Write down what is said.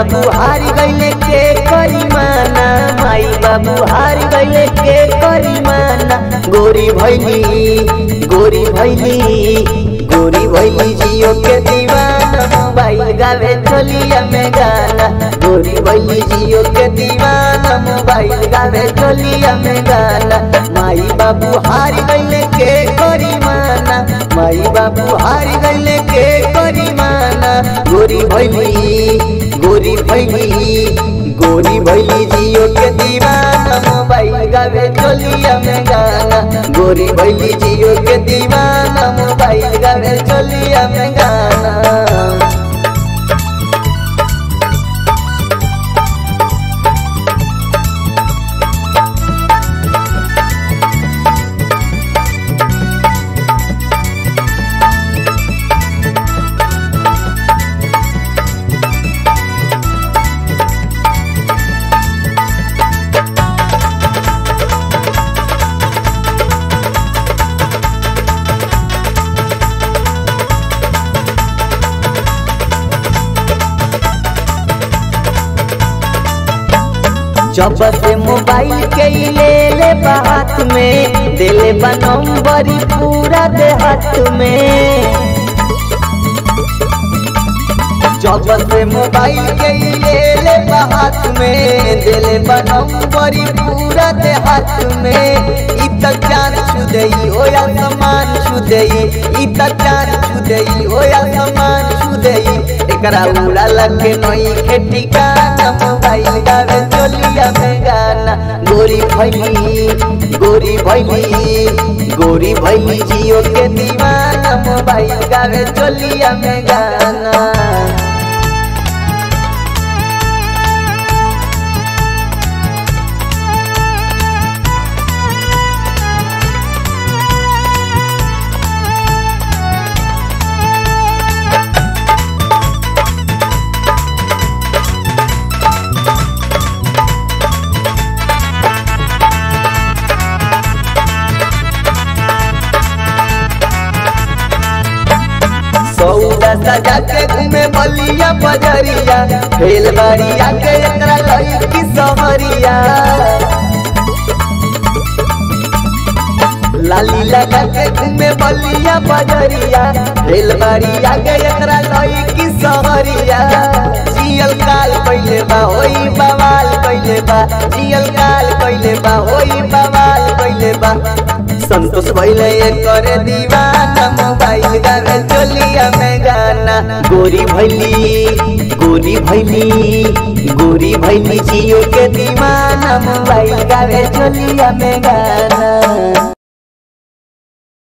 बाबू हार गईले के करी माना माई बाबू हार गईले के करी माना गोरी भैली गोरी भैली गोरी भैली जियो के दीवाना मोबाइल गावे चलिया में गाना गोरी भैली जियो के दीवाना मोबाइल गावे चलिया में गाना माई बाबू हार गईले के करी माना माई बाबू हार गईले के करी माना गोरी भैली गोरी भैली गोरी भैली जियो के दीवाना मोबाइल गावे चलिया में गाना गोरी भैली जियो के दीवाना मोबाइल गावे चलिया में गाना जब से मोबाइल के ही ले ले बात में दिले बा नंबरी पूरा देहात में जब से मोबाइल के ही ले ले बात में दिले बा नंबरी पूरा देहात में इ तक जान छुदई हो या समान छुदई इ तक जान छुदई हो या समान छुदई एकरा उड़ा लगे नई के ठिकाना मोबाइल गावे चोलिया में गाना गोरी भैली गोरी भैली गोरी भैली जियो के दीवाना मोबाइल गावे चोलिया में गाना सौदा सजा के घूमे बलिया बजरिया फेल बाड़िया के एकरा लईकी सहरिया लाली लगा के घूमे बलिया बजरिया फेल बाड़िया के एकरा लईकी सहरिया जियल काल कइले बा होई बवाल कइले बा जियल काल कइले बा होई बवाल कइले बा संतोष भैले करे दीवाना मोबाइल गावे चोलिया में गाना गोरी भैली गोरी भैली गोरी भैली जियो के दीवाना मोबाइल गावे चोलिया में गाना